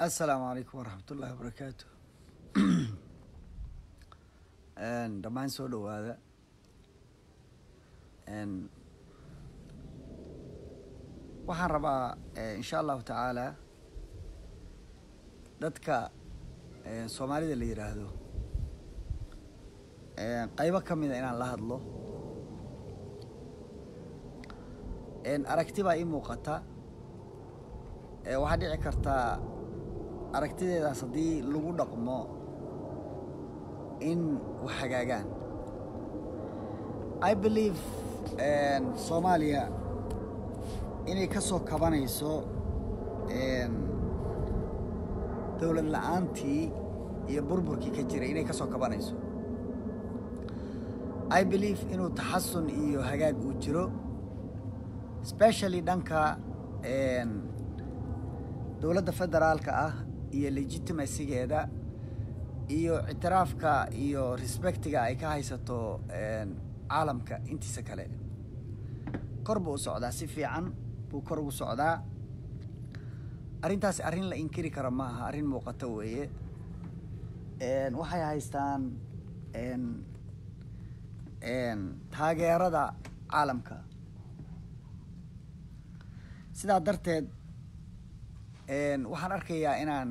assalaamu calaykum waraxmat ullaahi wabarakaatu dhammaan soo dhawaada waxaan rabaa insha allahu tacaala dadka soomaalida la yidhaahdo qaybo ka mida inaan la hadlo aragti baa ii muuqata waxaa dhici kartaa aragtideedaas haddii lagu dhaqmo in wax hagaagaan i believe soomaaliya inay ka soo kabanayso dowlad la-aantii iyo burburkii ka jiray inay ka soo kabanayso i believe inuu taxasun iyo hagaag uu jiro specially dhanka dowladda federaalka ah iyo legitimacygeeda iyo ictiraafka iyo respectiga ay ka haysato caalamka intiisa kale kor buu u socdaa si fiican buu kor ugu socdaa arrintaasi arrin la inkiri kara ma aha arrin muuqato weeye waxay haystaan taageerada caalamka sidaa darteed waxaan arkayaa inaan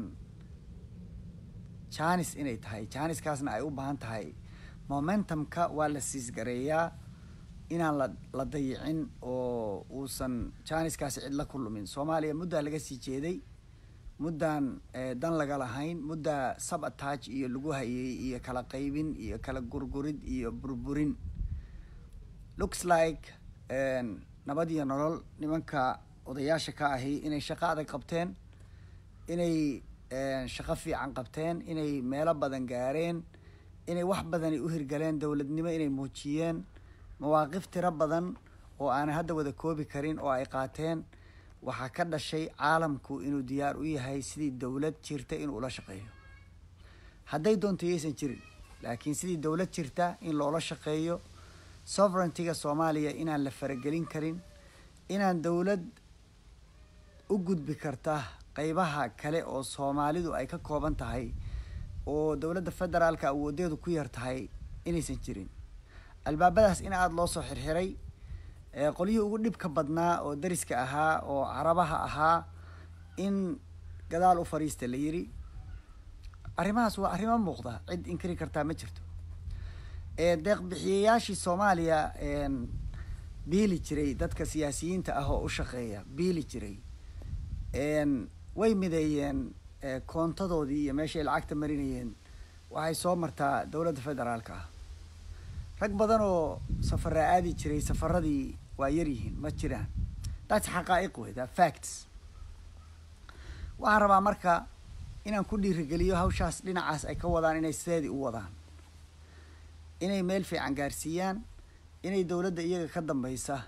janis inay tahay janiskaasna ay u baahan tahay momentumka waa la siisgareeyaa inaan la la dayicin oo uusan janiskaasi cid la ku lumin soomaaliya muddaa laga sii jeeday muddaan dan laga lahayn muddaa sab attach iyo lagu hayay iyo kala qaybin iyo kala gurgurid iyo burburin looks like nabad iyo nolol nimanka odayaasha ka ahi inay shaqo adag qabteen inay shaqo fiican qabteen inay meelo badan gaareen inay wax badanay u hirgaleen dowladnimo inay muujiyeen mawaaqif tiro badan oo aanay hadda wada koobi karin oo ay qaateen waxaa ka dhashay caalamku inuu diyaar u yahay sidii dowlad jirta inuu ula shaqeeyo hadday doonto yaysan jirin laakiin sidii dowlad jirta in loola shaqeeyo sovereigntiga soomaaliya inaan la faragelin karin inaan dowlad u gudbi karta qeybaha kale oo soomaalidu ay ka kooban tahay oo dowladda federaalka awoodeedu ku yar tahay inaysan jirin albaabadaas in aada loo soo xirxiray qolyihii ugu dhibka badnaa oo dariska ahaa oo carabaha ahaa in gadaal u fadhiista la yiri arrimahaas waa arrimo muuqda cid inkiri kartaa ma jirto deeq bixiyayaashii soomaaliya biili jiray dadka siyaasiyiinta ah oo u shaqeeya biili jiray way mideeyeen koontadoodii iyo meeshay lacagta marinayeen waxay soo martaa dowladda federaalka ah rag badan oo safaraa aadi jiray safaradii waa yaryihiin ma jiraan that's xaqaa'iq wey that facts waxaan rabaa marka inaan ku dhiirigeliyo hawshaas dhinacaas ay ka wadaan inay sideedii u wadaan inay meel fiican gaarsiiyaan inay dowladda iyaga ka dambeysa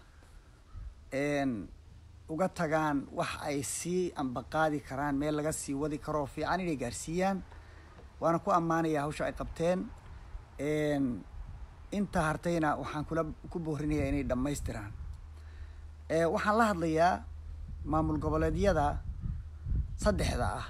uga tagaan wax ay sii ambaqaadi karaan meel laga sii wadi karoo fiican inay gaarsiiyaan waana ku ammaanayaa hawsha ay qabteen inta hartayna waxaan kula ku boorinayaa inay dhammaystiraan waxaan la hadlayaa maamul goboleedyada saddexda ah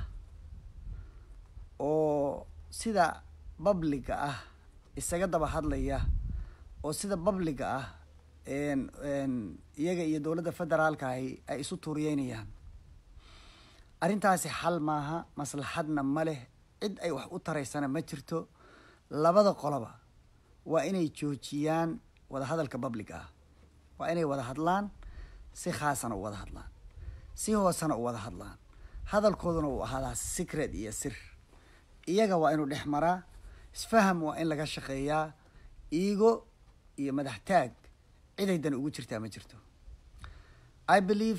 oo sida babliga ah isaga daba hadlaya oo sida babliga ah iyaga iyo dowladda federaalka ahi ay isu tuuriyeynayaan arrintaasi xal maaha maslaxadna ma leh cid ay wax u taraysana ma jirto labada qoloba waa inay joojiyaan wada hadalka babliga ah waa inay wada hadlaan si khaasana u wada hadlaan si hoosena u wada hadlaan hadalkooduna uu ahaadaa secret iyo sir iyaga waa inuu dhex maraa isfaham waa in laga shaqeeyaa iigo iyo madax taag ciday dan ugu jirtaa ma jirto i believe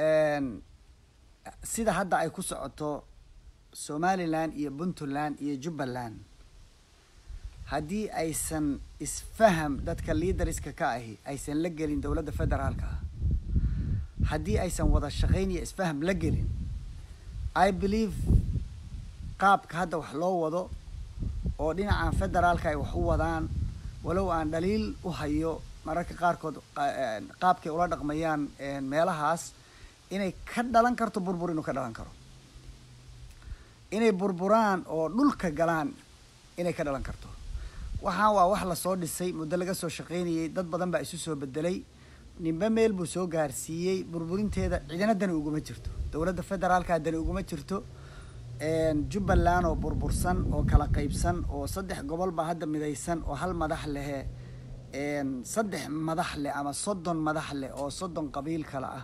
sida hadda ay ku socoto somaliland iyo puntland iyo jubbaland haddii aysan isfaham dadka liidariska ka ahi aysan la gelin dowladda federaalka ah haddii aysan wada shaqayn iyo isfaham la gelin i believe qaabka hadda wax loo wado oo dhinacan federaalka ay wax u wadaan walow aan dhaliil u hayo mararka qaarkood qaabkay ula dhaqmayaan meelahaas inay ka dhalan karto burbur inuu ka dhalan karo inay burburaan oo dhulka galaan inay ka dhalan karto waxaan waa wax lasoo dhisay muddo laga soo shaqaynayay dad badan baa isu soo bedelay ninba meel buu soo gaarsiiyey burburinteeda cidina dani uguma jirto dowladda federaalka dani uguma jirto jubbaland oo burbursan oo kala qaybsan oo saddex gobol baa hadda midaysan oo hal madax lehe saddex madax leh ama soddon madax leh oo soddon qabiil kale ah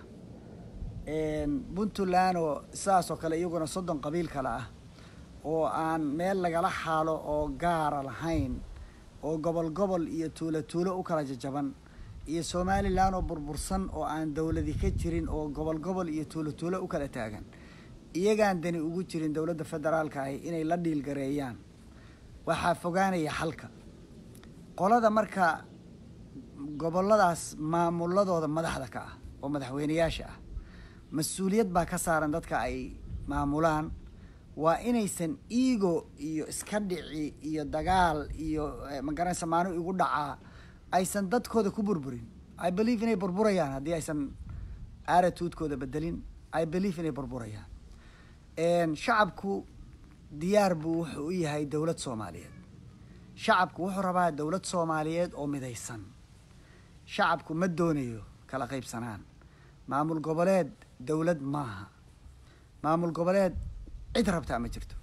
puntland oo sidaas oo kale iyaguna soddon qabiil kale ah oo aan meel lagala xaalo oo gaara lahayn oo gobol gobol iyo tuulo tuulo u kala jajaban iyo somalilan oo burbursan oo aan dowladi ka jirin oo gobol gobol iyo tuulo tuulo u kala taagan iyagaan dani ugu jirin dowladda federaalka ahi inay la dhiilgareeyaan waxaa fogaanaya xalka qolada marka goboladaas maamuladooda madaxda ka ah oo madaxweyneyaasha ah mas-uuliyad baa ka saaran dadka ay maamulaan waa inaysan ego iyo iska dhici iyo dagaal iyo magaranaysa maano igu dhacaa aysan dadkooda ku burburin i believe inay burburayaan haddii aysan attitude-kooda bedelin i believe inay burburayaan shacabku diyaar buu wuxuu u yahay dowlad soomaaliyeed shacabku wuxuu rabaa dowlad soomaaliyeed oo midaysan shacabku ma doonayo kala qaybsanaan maamul goboleed dowlad maaha maamul goboleed cid rabtaa ma jirto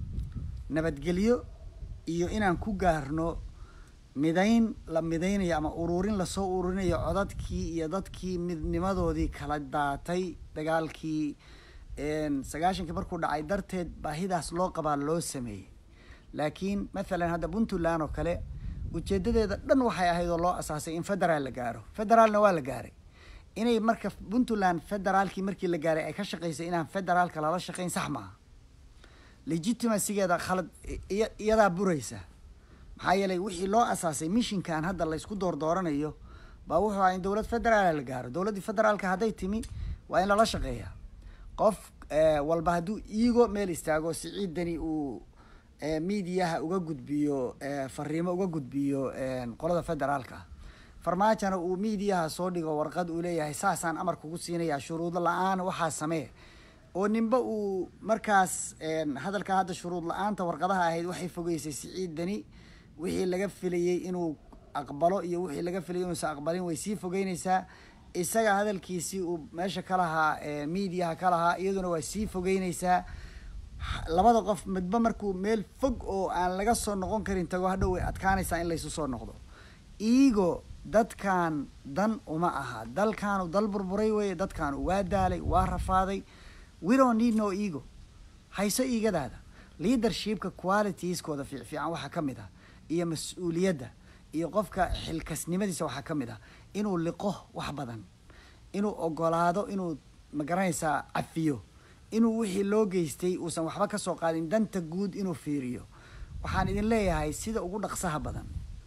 nabadgelyo iyo inaan ku gaarno midayn la midaynayo ama ururin lasoo ururinayo codadkii iyo dadkii midnimadoodii kala daatay dagaalkii sagaashankii markuu dhacay darteed baahidaas loo qabaa loo sameeyey laakiin mathalan hadda puntland oo kale ujeedadeeda dhan waxay ahayd oo loo asaasay in federaal la gaaro federaalna waa la gaaray inay marka puntland federaalkii markii la gaaray ay ka shaqaysay inaan federaalka lala shaqayn sax maaha legitimacygeeda khalad iyadaa buraysa maxaa yeelay wixii loo asaasay mishinkan hadda laysku doordooranayo baa wuxuu ahaa in dowlad federaala la gaaro dowladdii federaalka hadday timi waa in lala shaqeeyaa qof walba hadduu iigo meel istaago siciidani uu miidiyaha uga gudbiyo fariimo uga gudbiyo qolada federaalka farmaajona uu miidiyaha soo dhigo warqad uu leeyahay saasaan amar kugu siinayaa shuruud la-aan waxaa samee oo ninba uu markaas hadalkaa hadda shuruud la-aanta warqadaha ahayd waxay fogeysay siciidani wixii laga filayey inuu aqbalo iyo wixii laga filayay inuusan aqbalin way sii fogeyneysaa isaga hadalkiisii uu meesha ka lahaa miidiyaha ka lahaa iyaduna waa sii fogeyneysaa labada qof midba markuu meel fog oo aan laga soo noqon karin tago hadhow way adkaanaysaa in laysu soo noqdo iigo dadkan dan uma aha dalkaanu dal burburay weye dadkaanu waa daalay waa rafaaday we don't need no ego hayso iigadaada leadershipka qualitieskooda fiic fiican waxaa ka mid ah iyo mas-uuliyadda iyo qofka xilkasnimadiisa waxaa ka mid ah inuu liqo wax badan inuu ogolaado inuu magaranaysaa cafiyo inuu wixii loo geystay uusan waxba ka soo qaadin danta guud inuu fiiriyo waxaan idin leeyahay sida ugu dhaqsaha badan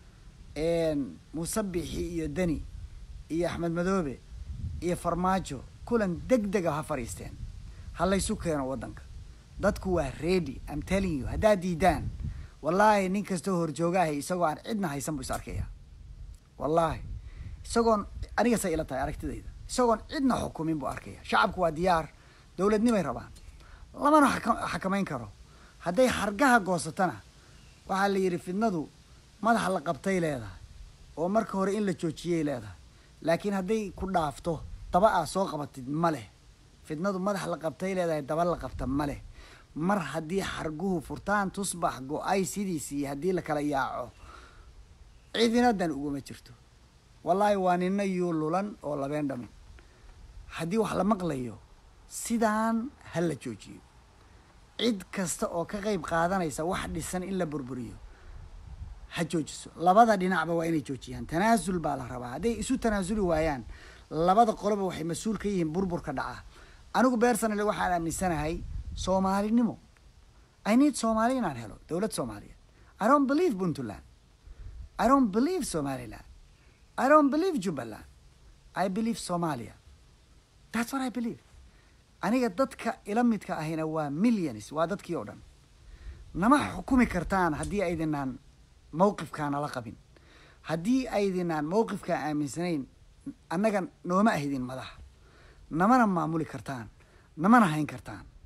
musabixi iyo deni iyo axmed madoobe iyo farmaajo kulan deg dega ha fadhiisteen ha laysu keeno waddanka dadku waa ready am telling you haddaad diidaan wallaahi nin kastoo horjoogahay isagoo aan cidna haysan buu is arkaya wallaahi isagoon anigasay ila tahay aragtidayda isagoon cidna xukumin buu arkaya shacabku waa diyaar dowladnimay rabaan lamana xakamayn karo hadday hargaha goosatana waxaa la yidhi fidnadu madaxa la qabtay leedahay oo marka hore in la joojiyay leedahay laakiin hadday ku dhaafto daba aa soo qabatid ma leh fidnadu madax la qabtay leedahay daba la qabta ma leh mar haddii xarguhu furtaan tusbax go-ay sidiisii haddii la kala yaaco cidinadan uguma jirto wallaahi waa nina yuu lulan oo labeen dhamin haddii wax la maqlayo sidaan ha la joojiyo cid kasta oo ka qeyb qaadanaysa wax dhisan in la burburiyo ha joojiso labada dhinacba waa inay joojiyaan tanaasul baa la rabaa hadday isu tanaasuli waayaan labada qoloba waxay mas-uul ka yihiin burburka dhaca anigu bersonally waxaan aaminsanahay soomaalinimo i need soomaali inaan helo dowlad soomaaliyeed i don't believe puntland i don't believe somaliland i don't believe jubbaland i believe somalia that's what i believe aniga dadka ila midka ahina waa millions waa dadkii oo dhan nama xukumi kartaan haddii aydinaan mawqifkaana la qabin haddii aydinaan mawqifkaa aaminsanayn annaga nooma ahdin madax namana maamuli kartaan namana hayn kartaan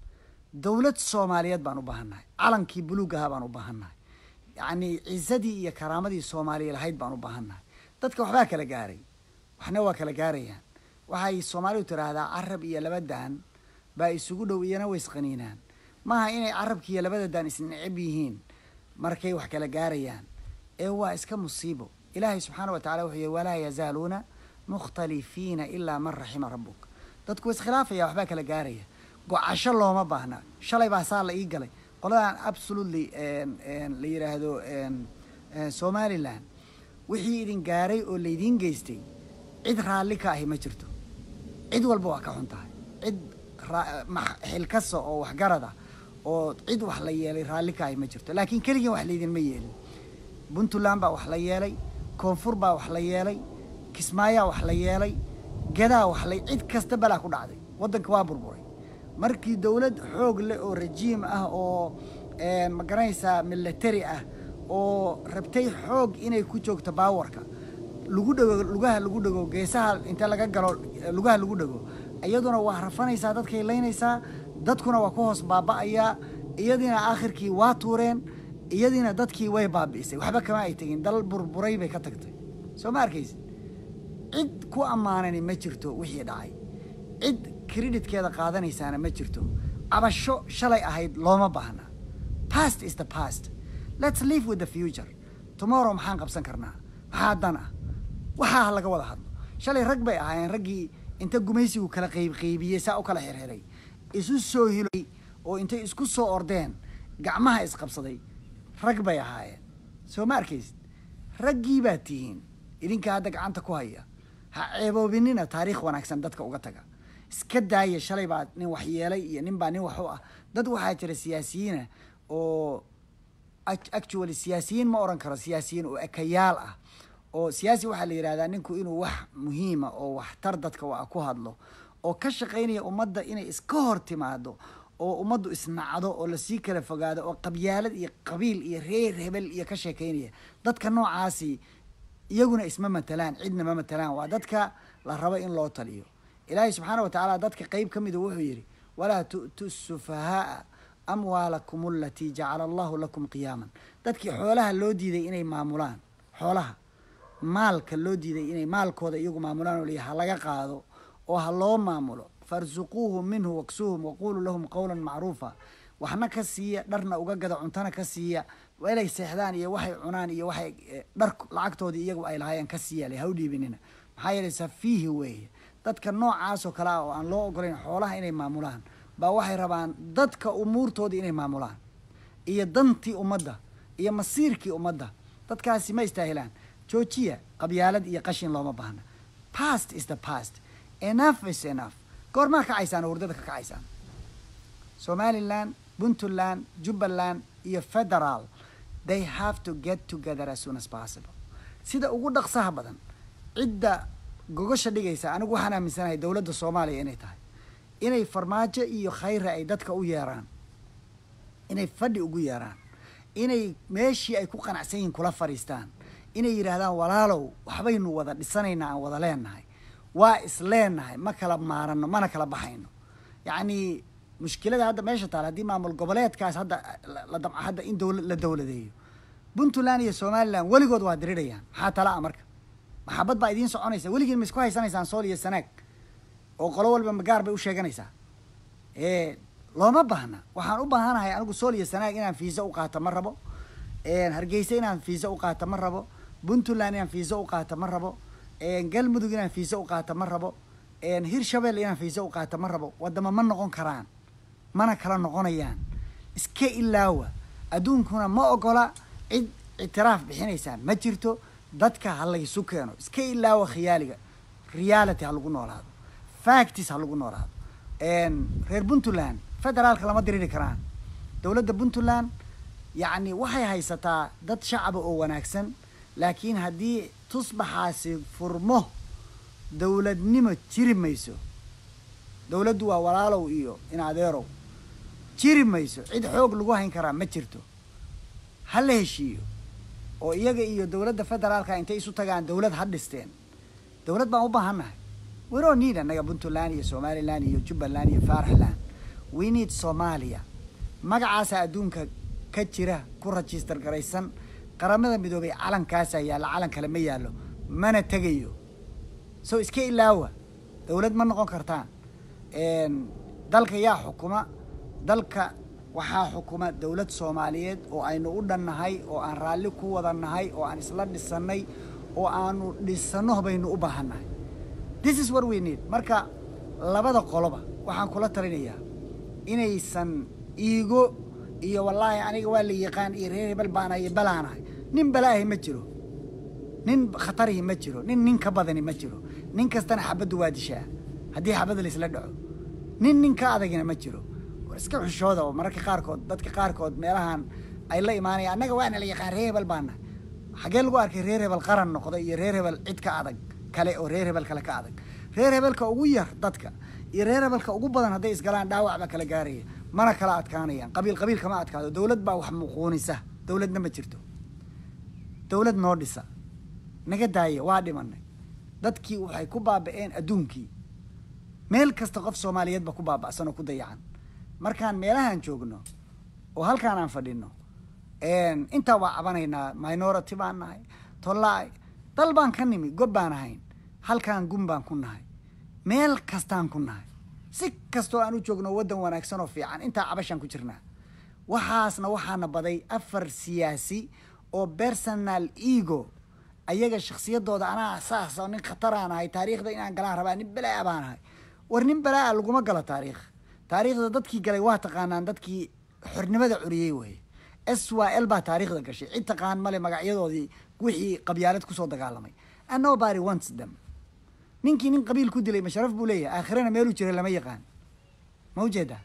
dowlad soomaaliyeed baan u baahannahay calankii buluug ahaa baan u baahannahay yacni cisadii iyo karaamadii soomaaliya lahayd baan u baahannahay dadka waxbaa kala gaaray waxna waa kala gaarayaan waxay soomaalidu tiraahdaa carab iyo laba daan baa isugu dhow iyana way isqaniinaan maaha inay carabki iyo labada daan isneceb yihiin markay wax kala gaarayaan ee waa iska musiibo ilaahay subxaana wa tacala wuxuu yihi walaa yazaaluuna mukhtalifiina ilaa man raxima rabbuk dadku wa iskhilaafaya waxbaa kala gaaraya go-asho looma baahna shalay baa saa la ii galay qoladan absolutely la yidhaahdo somaliland wixii idin gaaray oo laydiin geystay cid raalli ka ahi ma jirto cid walba waa ka xun tahay cid xilkasa oo waxgarada oo cid wax la yeelay raalli ka ahi ma jirto laakiin keligiin wax laydinma yeelin puntland baa wax la yeelay koonfur baa wax la yeelay kismaayaa wax la yeelay gadaa wax la cid kasta balaa ku dhacday waddanka waa burburay markii dowlad xoog leh oo rajiim ah oo ma garanaysaa military ah oo rabtay xoog inay ku joogto baawarka lagu dhego lugaha lagu dhego geesaha inta laga galo lugaha lagu dhego iyaduna waa rafanaysaa dadkay laynaysaa dadkuna waa ku hoos baaba'ayaa iyadiina aakhirkii waa tuureen iyadiina dadkii way baabi'isay waxba kama ay tegin dal burburay bay ka tagtay soo ma arkaysid cid ku ammaanani ma jirto wixii dhacay cid creditkeeda qaadanaysaana ma jirto cabasho shalay ahayd looma baahna past is the past let's live with the future tomorrow maxaan qabsan karnaa maxaa dan ah waxaa laga wada hadlo shalay rag bay ahaayeen raggii inta gumaysigu kala qayb qaybiyey saa u kala xirxiray isu soo hilay oo intay isku soo ordeen gacmaha isqabsaday rag bay ahaayeen soo ma arkaysid raggii baad tihiin idinka hadda gacanta ku haya ha ceeboobinina taariikh wanaagsan dadka uga taga iska daaya shalay baa nin wax yeelay iyo nin baa nin wax u ah dad waxaa jira siyaasiyiina oo actually siyaasiyiin ma oran karo siyaasiyiin oo ekayaal ah oo siyaasi waxaa la yidhahdaa ninku inuu wax muhiima oo waxtar dadka waa ku hadlo oo ka shaqaynaya ummadda inay iska hor timaado oo ummaddu isnacdo oo lasii kala fogaado oo qabyaalad iyo qabiil iyo reer hebel iyo ka sheekaynaya dadka noocaasi iyaguna isma matalaan cidna ma matalaan waa dadka la rabo in loo taliyo ilaahay subxaana wa tacaala dadka qeyb ka midu wuxuu yidhi walaa tu'tu sufahaaa amwaalakum alatii jacala allahu lakum qiyaaman dadkii xoolaha loo diiday inay maamulaan xoolaha maalka loo diiday inay maalkooda iyagu maamulaan oo liya ha laga qaado oo ha loo maamulo farsuquuhum minhu waksuuhum waquluu lahum qawlan macruufa waxna ka siiya dharna uga gada cuntana ka siiya inay seexdaan iyo waxay cunaan iyo waxay dhar lacagtoodii iyagu ay lahaayeen ka siiya le ha u dhiibinina maxaa yeelay safiihi weeye dadka noocaasoo kale ah oo aan loo ogolayn xoolaha inay maamulaan baa waxay rabaan dadka umuurtoodii inay maamulaan iyo dantii ummadda iyo masiirkii ummadda dadkaasi ma istaahilaan joojiya qabyaalad iyo qashin looma baahna past is the past enough is enough goormaa kacaysaan oo hurdada ka kacaysaan somaliland puntland jubbaland iyo federal they have to get together as soon as possible sida ugu dhaqsaha badan cidda gogosha dhigaysa anigu waxaan aaminsanahay dowladda soomaaliya inay tahay inay farmaajo iyo khayra ay dadka u yeeraan inay fadhi ugu yeeraan inay meeshii ay ku qanacsan yihiin kula fadhiistaan inay yidhaahdaan walaalow waxbaynu wada dhisanaynaa aan wada leenahay waa is leenahay ma kala maarano mana kala baxayno yacni mushkilada hadda meesha taal haddii maamul goboleedkaas hadda la damca hadda in dowla la dowladeeyo puntland iyo somaliland weligood waa dirirayaan maxaa tala a marka maxabad baa idiin soconaysa weligiin ma isku haysanaysaan sool iyo sanaag oo qolo walba magaar bay u sheeganaysaa looma baahna waxaan u baahanahay anigu sool iyo sanaag inaan fiisa u qaato ma rabo hargeysa inaan fiisa u qaato ma rabo puntland inaan fiisa u qaato ma rabo galmudug inaan fiisa u qaato ma rabo hirshabelle inaan fiisa u qaato ma rabo wadamo ma noqon karaan mana kala noqonayaan iska ilaawa adduunkuna ma ogola cid ictiraaf bixinaysaa ma jirto dadka ha laysu keeno iska ilaawa khiyaaliga reality ha lagu noolaado factis ha lagu noolaado reer puntland federaalka lama diriri karaan dowladda puntland yacni waxay haysataa dad shacaba oo wanaagsan laakiin haddii tusbaxaasi furmo dowladnimo jiri mayso dowladdu waa walaalow iyo in adeerow jiri mayso cid xoog lagu hayn karaa ma jirto ha la heshiiyo oo iyaga iyo dowladda federaalka intay isu tagaan dowlad ha dhisteen dowlad baan u baahannahay weroo niid annaga puntland iyo somaliland iyo jubbaland iyo faaraxland we need soomaaliya magacaasaa adduunka ka jira ku register garaysan qaramada midoobay calankaasaa yaalla calan kale ma yaallo mana tegayo so iska ilaawa dowlad ma noqon kartaan dalka yaa xukuma dalka waxaa xukuma dowlad soomaaliyeed oo aynu u dhannahay oo aan raalli ku wada nahay oo aan isla dhisannay oo aanu dhisanno baynu u baahannahay this is what we need marka labada qoloba waxaan kula talinayaa inaysan iigo iyo wallaahi aniga waa la yaqaan iyo reer hebel baanahay iyo balaanahay nin balaahi ma jiro nin khatarihi ma jiro nin nin ka badani ma jiro nin kastana xabaddu waa dishaa haddii xabadda laisla dhaco nin nin ka adagina ma jiro war iska xushooda oo mararka qaarkood dadka qaarkood meelahan ay la imaanayaan annaga waana la yaqaan reer hebel baanahay xaggee lagu arkay reer hebel qaran noqda iyo reer hebel cid ka adag kale oo reer hebel kale ka adag reer hebelka ugu yar dadka iyo reer hebelka ugu badan hadday isgalaan dhaawac baa kala gaaraya mana kala adkaanayaan qabiil qabiil kama adkaado dowlad baa wax muquunisa dowladna ma jirto dowlad noo dhisa naga daaya waa dhimanay dadkii waxay ku baaba'een adduunkii meel kasta qof soomaaliyeed ba ku baaba'san oo ku dayacan markaan meelahaan joogno oo halkaan aan fadhino intaa waa cabanaynaa minority baan nahay tollaay dal baan ka nimi gob baan ahayn halkaan gun baan ku nahay meel kastaan ku nahay si kastoo aan u joogno waddan wanaagsan oo fiican intaa cabashaan ku jirnaa waxaasna waxaana baday afar siyaasi oo personal ego ayaga shaksiyadooda anaa saas oo nin khataraan ahay taariikhda inaan galaan rabaa nin balaa baan ahay war nin balaa laguma galo taariikh taariikhda dadkii galay waa taqaanaan dadkii xornimada curiyey weye s y l baa taariikhda gashay cid taqaan male magacyadoodii wixii qabyaalad kusoo dagaalamay and nobody wants them ninkii nin qabiil ku dilay masharaf buu leeyahay aakhirana meeluu jira lama yaqaan ma ujeeda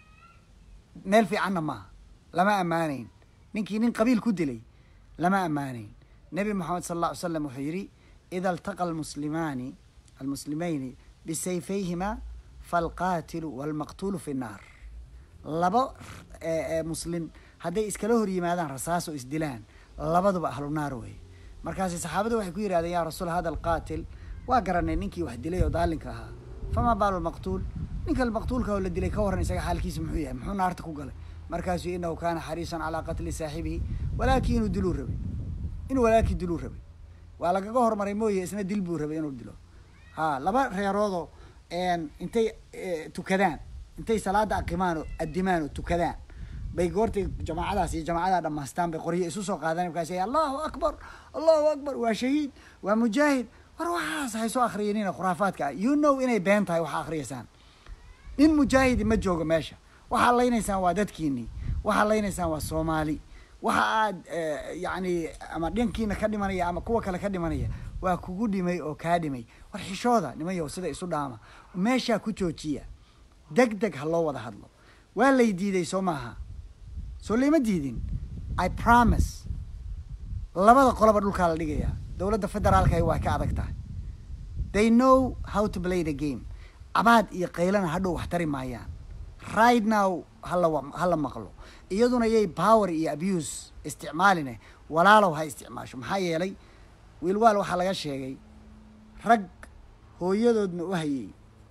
meel fiicanna maaha lama ammaanayn ninkii nin qabiil ku dilay lama ammaanayn nebi moxamed sal alla ly slam wuxuu yidhi ida altaqa almuslimaani almuslimayni bisayfayhima falqaatilu walmaqtuulu fi nnaar laba muslim hadday iskala hor yimaadaan rasaas oo isdilaan labaduba ahlu naar weye markaasi saxaabadu waxay ku yidhahdeen yaa rasuul hada alqaatil waa garanay ninkii wax dilay oo daalinka ahaa famaa baalu lmaqtuul ninka maqtuulka oo la dilay ka warran isaga xaalkiisa muxuu yahay muxuu naarta ku galay markaasuu inahu kaana xariisan calaa qatli saaxibihi walaakin inuu diluu rabay inuu walaalkii diluu rabay waa lagaga hormaray mooye isna dil buu rabay inuu dilo ha laba reeroodoo intay tukadaan intay salaada aqimaan oo adimaan oo tukadaan bay goortay jamaacadaas iyo jamaacada dhamaystaan bay qoryo isu soo qaadaan markaas allahu akbar allahu akbar waa shahiid waa mujaahid war waxaas haysoo akriyanina khuraafaadka ah you know inay been tahay waxa akriyaysaan nin mujaahidi ma joogo meesha waxaa laynaysaan waa dadkiinii waxaa laynaysaan waa soomaali waxa aad yacni ama dhankiina ka dhimanaya ama kuwa kale ka dhimanaya waa kugu dhimay oo kaa dhimay war xishooda nimanyow sida isu dhaama meeshaa ku joojiya deg deg ha loo wada hadlo waa lay diiday soo maaha soo layma diidin i promise labada qoloba dhulkaa la dhigayaa dowladda federaalka waa ka adag tahay they know how to play the game cabaad iyo qaylana hadhow wax tari maayaan right now hala hala maqlo iyaduna yay power iyo abuse isticmaaline walaalow ha isticmaasho maxaa yeelay wiilwaal waxaa laga sheegay rag hooyadoodna u hayay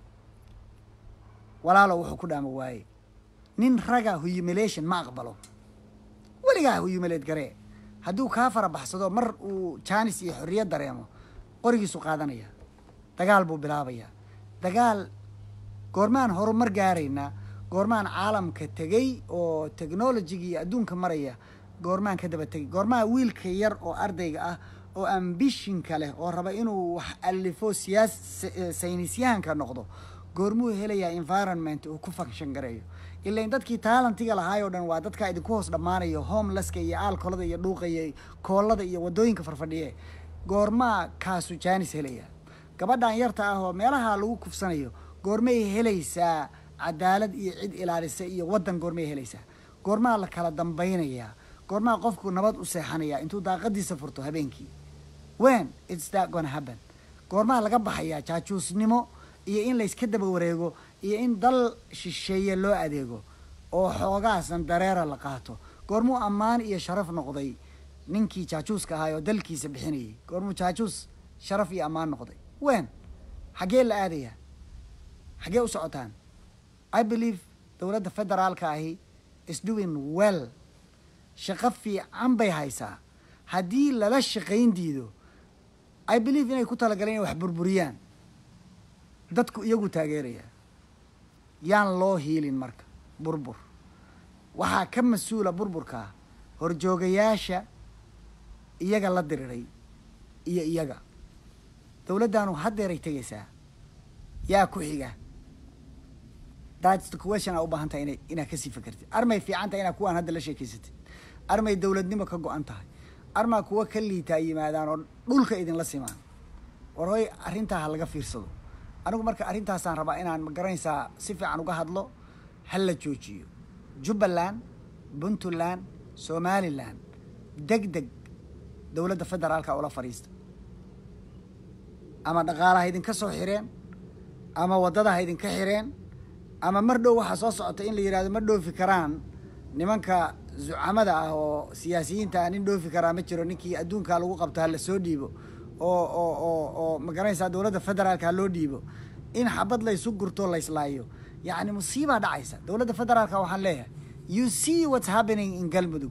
walaalow wuxuu ku dhaama waaye nin raga humilation ma aqbalo weligaa humilate garee hadduu kaa fara baxsado mar uu jaanis iyo xorriyad dareemo qorigiisu qaadanaya dagaal buu bilaabayaa dagaal goormaan horumar gaaraynaa goormaan caalamka tegey oo technologiga iyo adduunka maraya goormaan ka daba tegay goormaa wiilka yar oo ardayga ah oo ambishinka leh oo raba inuu wax alifo siyaas saynisyahanka noqdo goormuu helayaa environment uu ku function gareeyo ilain dadkii taalantiga lahaay oo dhan waa dadkaa idinku hoos dhammaanayo homelesska iyo aalkolada iyo dhuuqa iyo koolada iyo waddooyinka farfadhiye goormaa kaasu jaanis helaya gabadhan yarta ah oo meelaha lagu kufsanayo goormay helaysaa cadaalad iyo cid ilaalisa iyo waddan goormay helaysaa goormaa la kala dambaynayaa goormaa qofku nabad u seexanayaa intuu daaqadiisa furto habeenkii wen its that gonna happen goormaa laga baxayaa jaajuusnimo iyo in layska daba wareego iyo in dal shisheeye loo adeego oo xoogaasan dareera la qaato goormuu ammaan iyo sharaf noqday ninkii jaajuuska ahaay oo dalkiisa bixinayay goormuu jaajuus sharaf iyo ammaan noqday wen xaggee la aadayaa xaggee u socotaan i believe dowladda federaalka ahi is doing well shaqo fiican bay haysaa haddii lala shaqayn diido i believe inay ku talagaleen inay wax burburiyaan dadku iyagu taageeraya yaan loo hiilin marka burbur waxaa ka mas-uula burburkaa horjoogayaasha iyaga la diriray iyo iyaga dowladdaanu haddeeray tegaysaa yaa ku xiga that's the question aa u baahan tahay ina inaad kasii fakertid armay fiican tahay inaad kuwaan hadda la sheekeysatid armay dowladnimo ka go-an tahay armaa kuwa ka liitaa yimaadaan oo dhulka idinla simaan war hoy arrintaa ha laga fiirsado anigu marka arrintaasaan rabaa inaan ma garanaysaa si fiican uga hadlo ha la joojiyo jubbaland puntland somalilan deg deg dowladda federaalka ula fadhiista ama dhaqaalaha idinka soo xireen ama waddadaha idinka xireen ama mar dhow waxaa soo socota in la yidhahdo ma dhoofi karaan nimanka zucamada ah oo siyaasiyiinta ah nin dhoofi karaa ma jiro ninkii adduunkaa lagu qabto ha la soo dhiibo oo oo oo oo ma garanaysaa dowladda federaalka ha loo dhiibo in xabad laysu gurto layslaayo yacni musiibaa dhacaysa dowladda federaalka waxaan leeyahay you see what's happening in galmudug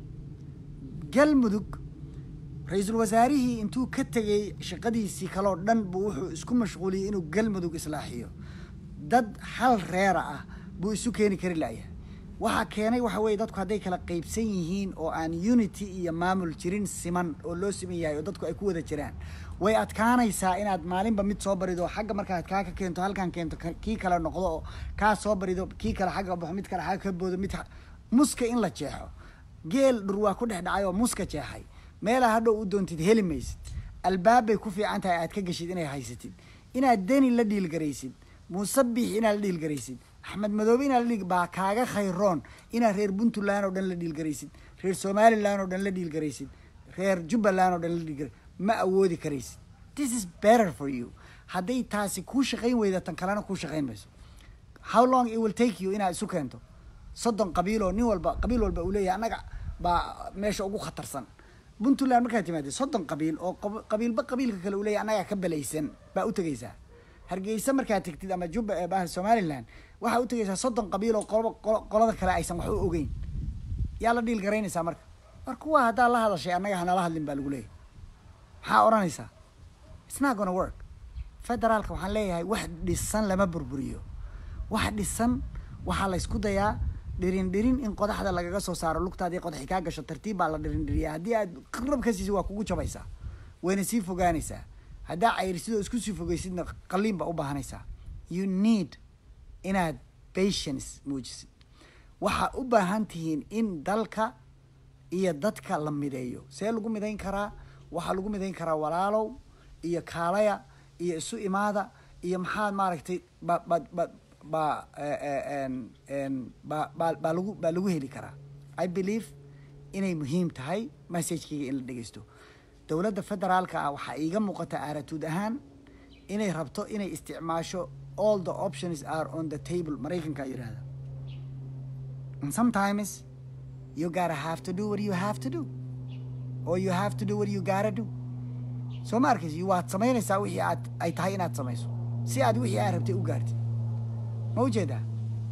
galmudug ra-iisul wasaarihii intuu ka tegay shaqadiisii kaloo dhan buu wuxuu isku mashquuliyey inuu galmudug islaaxiyo dad hal reera ah buu isu keeni kari la'yahay waxaa keenay waxa weeye dadku hadday kala qeybsan yihiin oo aan unity iyo maamul jirin siman oo loo siman yahay oo dadku ay ku wada jiraan way adkaanaysaa inaad maalinba mid soo barido xagga markaad kaa ka keento halkan keento kii kale noqdo oo kaa soo barido kii kale xagga baxo mid kale xagga ka boodo mid muska in la jeexo geel dhur waa ku dhex dhacay oo muska jeexay meelaa hadhow u doontid heli maysid albaabbay ku fiican tahay aad ka geshid inay haysatid inaad deni la dhiilgaraysid muusabix inaad la dhiilgaraysid axmed madoobe inaad la dhiil baa kaaga khayroon inaad reer puntland oo dhan la dhiilgaraysid reer somaliland oo dhan la dhiilgaraysid reer jubbaland oo dhan la dhiilgaray ma awoodi karaysid this is better for you hadday taasi kuu shaqayn weyda tan kalena kuu shaqayn mayso how long it will take you inaad isu keento soddon qabiil oo nin walba qabiil walba uu leeyahay annaga baa meesha ugu khatarsan puntland markaad timaadid soddon qabiil oo qabiilba qabiilka kale uu leeyahay annagaa ka belaysan baa u tegaysaa hargeysa markaad tegtid ama jubba bah somaliland waxaa u tegaysaa soddon qabiil oo qoloba qolada kale aysan wax u ogeyn yaa la dhiil garaynaysaa marka war kuwa haddaa la hadashay annaga hanala hadlin baa lagu leeyahay maxaa odhanaysaa it's not gonna work federaalka waxaan leeyahay wax dhisan lama burburiyo wax dhisan waxaa la ysku dayaa dhirin dhirin in qodaxda lagaga soo saaro lugtaadii qodaxi kaa gasho tartiib baa la dhirin dhiriyaa haddii aad qirab ka siisa waa kugu jabaysaa wayna sii fogaanaysaa haddaa cayrisidoo isku sii fogeysidna qaliin baa u baahanaysaa you need inaad patience muujisid waxaa u baahan tihiin in dalka iyo dadka la mideeyo see lagu midayn karaa waxaa lagu midayn karaa walaalow iyo kaalaya iyo isu imaada iyo maxaad maaragtay ba ba ba ba ba ba baa lagu baa lagu heli karaa i believe inay muhiim tahay messagekeyga in la dhegeysto dowladda federaalka ah waxaa iiga muuqata aaratuud ahaan inay rabto inay isticmaasho all the options are on the table maraykanka yidhahda and sometimes you gotta have to do what you have to do or you have to do what you gotta do soo ma arkaysi waad samaynaysaa wixii aad ay tahay inaad samayso si aad wixii aad rabtay u gaartid ma ujeedaa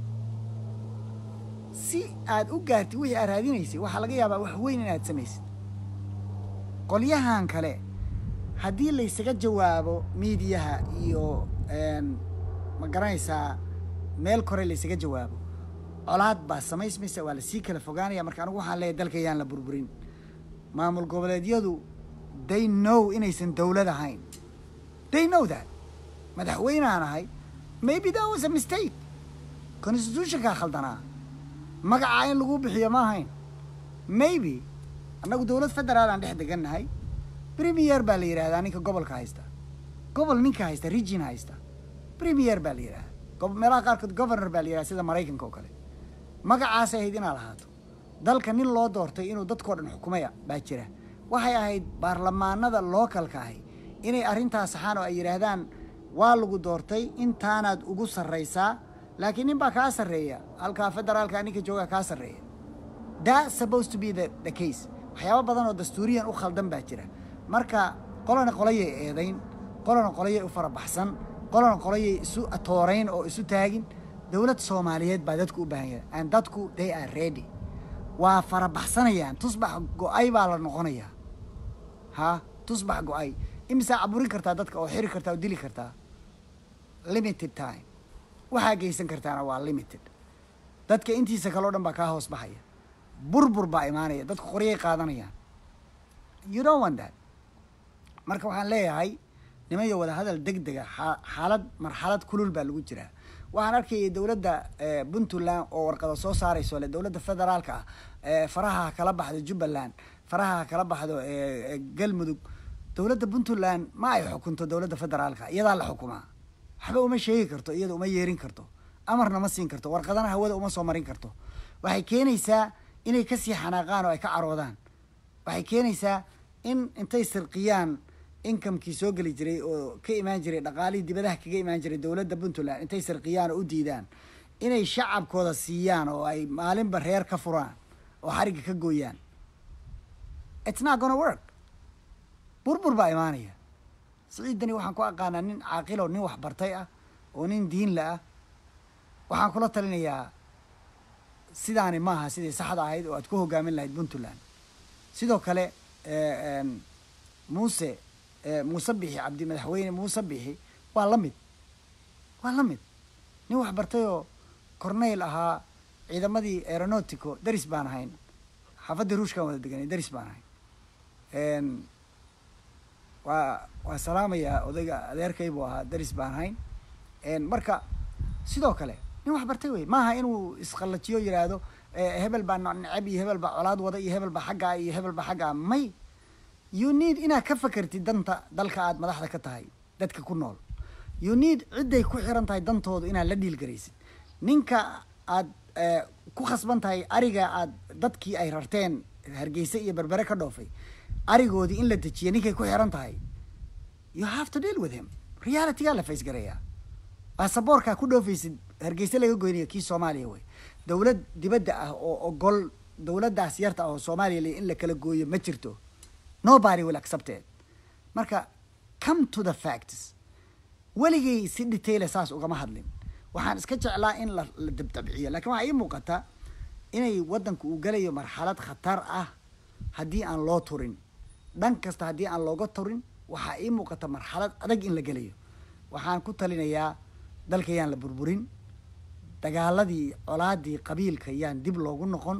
si aad u gaartid wixii aad raadinaysay waxaa laga yaabaa wax weyn inaad samaysid qolyahan kale haddii laysaga jawaabo miidiyaha iyo ma garanaysaa meel kore laysaga jawaabo colaad baa samaysmaysa waa lasii kala fogaanaya marka anigu waxaan leeyahy dalka yaan la burburin maamul goboleedyadu they know inaysan dowlad ahayn they know that madaxweynaan ahay maybe that was a mistake constitutionkaa khaldanaa magacaa in lagu bixiyo ma ahayn maybe annagu dowlad federaal aan dhex degannahay premier baa la yidhahdaa ninka gobolka haysta gobol ninka haysta region haysta premier baa la yidhahdaa meelaha qaarkood governor baa la yidhahda sida maraykanka oo kale magacaasay ahayd inaad lahaato dalka nin loo doortay inuu dadkao dhan xukumaya baa jira waxay ahayd baarlamaanada lookalka ahi inay arrintaas saxaan oo ay yidhaahdaan waa lagu doortay intaanaad ugu sarraysaa laakiin nin baa kaa sarreeya halkaa federaalka ninka joogaa kaa sarreeya that supposed to be the, the case waxyaaba badan oo dastuuriyan u khaldan baa jira marka qolana qolayay eedayn qolana qolayay u farabaxsan qolana qolayay isu atoorayn oo isu taagin dowlad soomaaliyeed baa dadku u baahan yahay and dadku they are ready waa farabaxsanayaan tusbax go-ay baa la noqonayaa ha tusbax go-ay imisaa caburin kartaa dadka oo xiri kartaa oo dili kartaa limited time waxaa geysan kartaana waa limited dadka intiisa kaleo dhan baa kaa hoos baxaya burbur baa imaanaya dadku qoryay qaadanayaan you don't want that marka waxaan leeyahay niman yo wada hadal deg dega xa- xaalad marxalad kulul baa lagu jiraa waxaan arkayay dowladda eh, puntland oo warqada soo saarayso le dowladda federaalka ah eh, faraha ha kala baxdo jubbaland faraha ha kala baxdo eh, eh, galmudug dowladda puntland ma ay xukunto dowladda federaalka iyadaa la xukumaa waxba uma sheegi karto iyada uma yeerin karto amarna ma siin karto warqadana hawada uma soo marin karto waxay keenaysaa inay kasii xanaaqaan oo ay ka caroodaan waxay keenaysaa in intay sirqiyaan inkamkii soo geli jiray oo ka imaan jiray dhaqaalihii dibadaha kaga imaan jiray dowladda puntland intay sirqiyaan oo u diidaan inay shacabkooda siiyaan oo ay maalinba reer ka furaan oo xarigga ka gooyaan it's not gonna work burbur baa imaanaya siciidani waxaan ku aqaanaa nin caaqilo nin waxbartay ah oo nin diinla ah waxaan kula talinayaa sidaani maaha sidii saxda ahayd oo aad ku hogaamin lahayd puntland sidoo kale eh, em, muuse eh, muuse bixi cabdi madaxweyne muuse bixi waa la mid waa la mid nin waxbartay oo corneyl ahaa ciidamadii aeronautico daris baan ahayn xaafaddii ruushkan wada deganay daris baan ahayn En, waa waa salaamayaa odayga adeerkay buu ahaa daris baan ahayn En, marka sidoo kale nin wax bartay wey maaha inuu isqallajiyo yidhaahdo eh, hebel baa no- necab iyo hebel baa colaad wada iyo hebel baa xaggaa iyo hebel baa xaggaa may you need inaad ka fakertid danta dalka aad madaxda ka tahay dadka ku nool you need cidday ku xiran tahay dantooda inaad la dhiilgaraysid ninka aad eh, ku khasban tahay ariga aad dadkii ay rarteen hargeysa iyo berbere ka dhoofay arigoodii in la dejiya ninkay ku xiran tahay you have to deal with him realitygaa la faysgarayaa baasaboorkaa ku dhoofaysid hargeysa laga goynayo kii soomaaliya wey dowlad dibadda ah oo ogol dowladdaas yarta ah oo soomaaliya le in la kala gooyo ma jirto nobody will accept it marka come to the facts weligay si detaila saas ugama hadlin waxaan iska jeclaa in la la dabdabciyo laakiin waxaa ii muuqata inay waddanku uu gelayo marxalad khatar ah haddii aan loo turin dhan kasta haddii aan looga turin waxaa ii muuqata marxalad adag in la gelayo waxaan ku talinayaa dalka yaan la burburin dagaaladii colaadii qabiilka yaan dib loogu noqon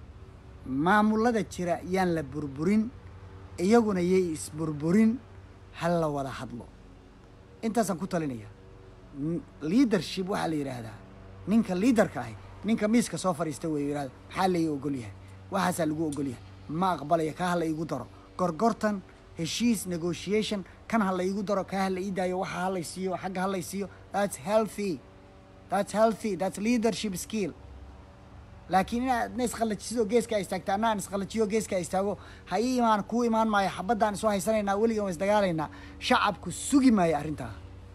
maamulada jira yaan la burburin iyaguna yay isburburin hal la wada hadlo intaasaan ku talinaya N- leadership waxaa la yidhaahdaa ninka leaderka ahi ninka miiska soo fadhiista wey yidhahda maxaa lai ogol yahay waxaasaa lagu ogol yahay ma aqbalaya kaa ha la iigu daro gorgortan heshiis negotiation kan ha la iigu daro kaa ha la ii daayo waxa ha lay siiyo xagga ha lay siiyo that's healthy that's healthy that's leadership skill laakiin inaad na isqallajisidoo geeska ay istaagta anna aan isqallajiyo geeska ay istaago ha ii imaan kuu imaan maayo xabaddaan isoo haysanaynaa weligan waa isdagaalaynaa shacabku sugi maayo arrintaa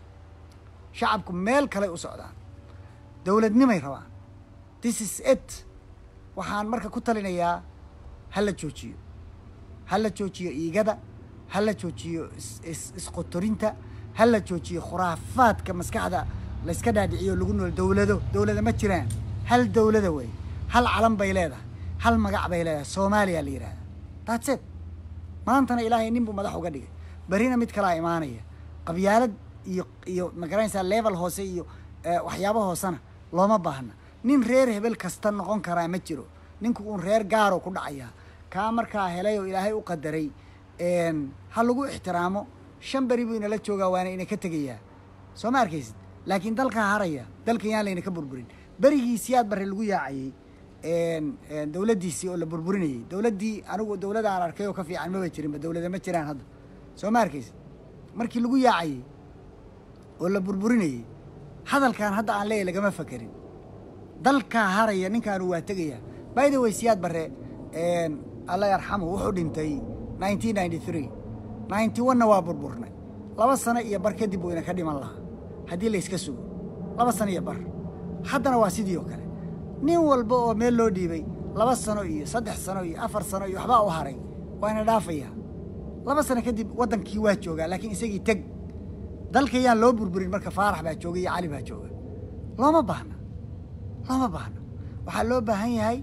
shacabku meel kaley u socdaan dowladnimay rabaan this is it waxaan marka ku talinayaa ha la joojiyo ha la joojiyo iigada ha la joojiyo is- is- isqotorinta ha la joojiyo khuraafaadka maskaxda layska dhaadhiciyo lagu nool dowlado dowlada ma jiraan hal dowlada wey hal calan bay leedahay hal magac bay leedahay soomaaliya la yidhahda that's it maantana ilaahay nin buu madax uga dhigay berina mid kalaa imaanaya qabyaalad iyo iyo magaranaysaa level hoose iyo eh, waxyaabo hoosena looma baahna nin reer hebel kasta noqon karaa ma jiro ninku uun reer gaaro ku dhacayaa kaa markaa helay oo ilaahay u qadaray een, ha lagu ixtiraamo shan beri buu inala joogaa waana ina ka tegayaa soo ma arkaysid laakiin dalkaa haraya dalkan yaan layna ka burburin berigii siyaad barre lagu yaacayey een, een, dowladdiisii oo la burburinayay dowladdii anigu dowladaan arkay oo ka fiican maba jirinba dowlada ma jiraan hadda soo ma arkaysid markii lagu yaacayey oo la burburinayey hadalkan hadda aan leeyahy lagama fakerin dalkaa haraya ninkaanu waa tegaya by the way siyaad barre een, alla yarxamu wuxuu dhintay nineteen ninety three ninety one-na waa burburnay laba sano iyo bar kadib buu ina ka dhiman lahaa haddii la iska sugo laba sano iyo bar haddana waa sidii oo kale nin walba oo meel loo dhiibay laba sano iyo saddex sano iyo afar sano iyo waxbaa u haray waa ina dhaafaya laba sano kadib waddankii waa joogaa laakiin isagii teg dalka yaan loo burburin marka faarax baa jooga iyo cali baa jooga looma baahna looma baahno waxaa loo baahan yahay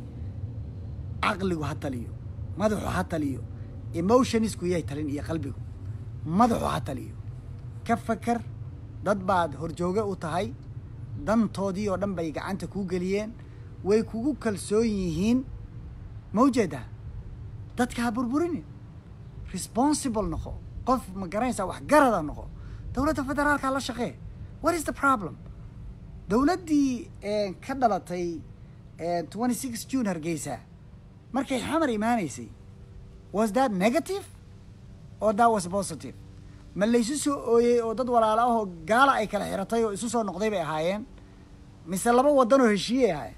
caqligu ha taliyo madaxu ha taliyo emotionisku yahay talin iyo qalbigu madaxu ha taliyo ka fakar dad baad horjooge u tahay dantoodii oo dhan bay gacanta kuu geliyeen way kugu kalsoon yihiin ma ujeedaa dadka ha burburinin responsible noqo qof ma garanaysaa wax garada noqo dowladda federaalka la shaqee what is the problem dowladdii ka dhalatay twenty six june hargeysa markay xamar imaanaysay was that negative or that was positive ma laysu soo ooyey oo dad walaala ahoo gaala ay kala xiratay oo isu soo noqday bay ahaayeen mise laba waddan oo heshiiyey ahaayeen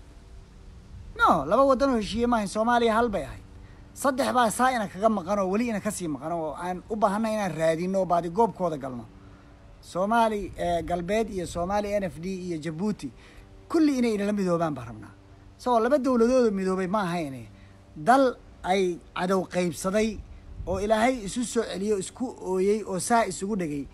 no laba waddan oo heshiiye maahayn soomaaliya hal bay ahayd saddex baa saa ina kaga maqan oo weli ina kasii maqan oo aan u baahanay inaan raadino oo baadi goobkooda galno soomaali galbeed iyo soomaali n f d iyo jabuuti kulli inay inala midoobaan baan rabnaa isagoo laba dowladooda midoobay ma ahayne dal ay cadow qaybsaday oo ilaahay isu soo celiyo isku ooyey oo saa isugu dhegay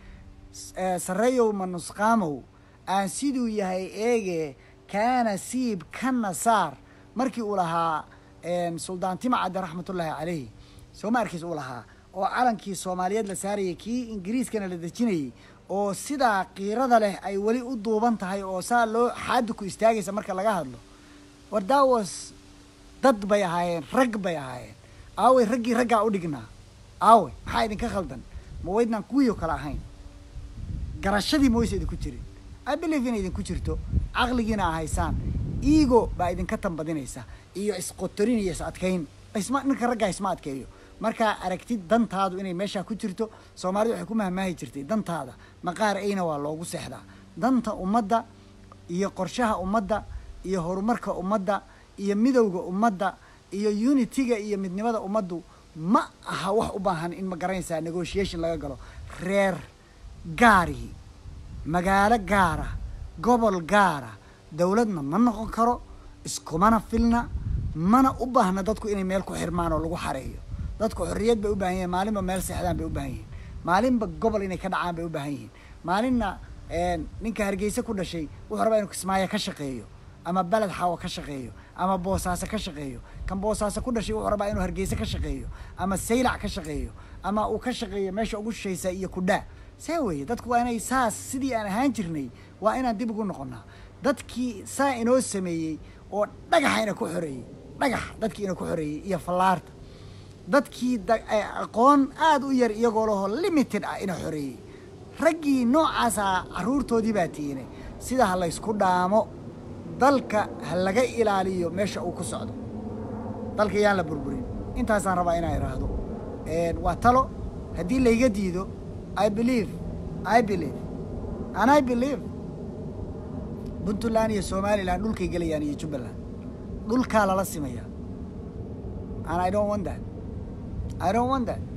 sarreeyow manusqaamow aan siduu yahay eege kaana siib kana saar markii uu lahaa suldaan timacadde raxmatullaahi caleyhi soo ma arkiis uu lahaa oo calankii soomaaliyeed la saarayay kii ingiriiskana la dejinayay oo sidaa kiirada leh ay weli u duuban tahay oo saa loo xaadi ku istaagaysa marka laga hadlo war daawas dad bay ahaayeen rag bay ahaayeen aawey raggii raggaa u dhignaa aawey maxaa idinka khaldan ma waydnaan kuwii oo kale ahayn garashadii ma waysa idinku jirin i believe inay idinku jirto caqligiina a haysaan ego baa idinka tambadinaysa iyo isqotorin iyo is adkayn isma ninka raggaa isma adkeeyo markaa aragtid dantaadu inay meeshaa ku jirto soomaalida waxay ku mahmaahi jirtay dantaada maqaar ayna waa loogu seexdaa danta ummadda iyo qorshaha ummadda iyo horumarka ummadda iyo midowda ummadda iyo unitiga iyo midnimada ummaddu ma aha wax u baahan in ma garanaysaa negotiation laga galo reer gaarihi magaalo gaara gobol gaara dowladna ma noqon karo iskumana filna mana u baahna dadku inay meel ku xirmaan oo lagu xareeyo dadku xorriyad bay u baahan yihin maalinba meel seexdaan bay u baahan yihin maalinba gobol inay ka dhacaan bay u baahan yihiin maalinna ninka hargeysa ku dhashay wuxuu rabaa inuu kismaayo ka shaqeeyo ama beled xawo ka shaqeeyo ama boosaaso ka shaqeeyo kan boosaaso ku dhashay wuxuu rabaa inuu hargeysa ka shaqeeyo ama saylac ka shaqeeyo ama uu ka shaqeeyo meesha ugu shishaysa iyo kudhaa see weeye dadku waa inay saas sidii aan ahaan jirnay waa inaan dib ugu noqonnaa dadkii saa inoo sameeyey oo dhagaxa ina ku xoreeyey dhagax dadkii ina ku xoreeyey iyo fallaarta dadkii aqoon aada u yar iyagoo lahoo limited ah ina xoreeyey raggii noocaasa carruurtoodii baa tiine sida ha laysku dhaamo dalka ha laga ilaaliyo meesha uu ku socdo dalka yaan la burburin intaasaan rabaa inaan idhaahdo waa talo haddii layga diido i believe i believe and i believe puntland iyo somaliland dhulkay gelayaan iyo jubbaland dhulkaa lala simaya and i don't want that i don't want that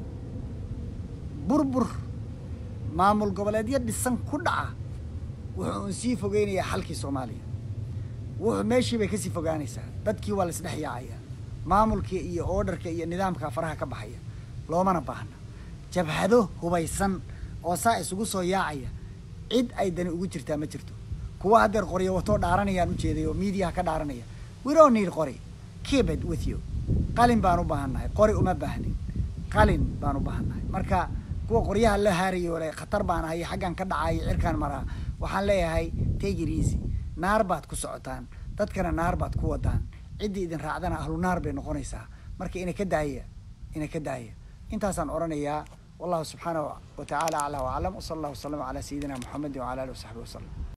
burbur maamul goboleedyo dhisan ku dhaca wuxuu un sii fogeynayaa xalkii soomaaliya wuxuu meeshii bay kasii fogaanaysaa dadkii waa la isdhex yaacaya maamulkii iyo orderka iyo nidaamka faraha ka baxaya loomana baahna jabhado hubaysan oo saa isugu soo yaacaya cid ay dani ugu jirtaa ma jirto kuwa haddeer qoryo watoo dhaaranayaan ujeeday oo miidiyaha ka dhaaranaya we don't need qori keep it with you qalin baan u baahannahay qori uma baahnin qalin baan u baahannahay marka kuwa qoryaha la haarayo le khatar baan ahay xaggan ka dhacayo cirkaan maraa waxaan leeyahay take it easy naar baad ku socotaan dadkana naar baad ku wadaan ciddii idin raacdana ahlu naar bay noqonaysaa marka ina ka daaya ina ka daaya intaasaan odhanayaa wallahu subxaanahu wa tacaala aclaa waclam wsala allah wasalama calaa sayidina moxamedi wacala alih wasaxbi wasalam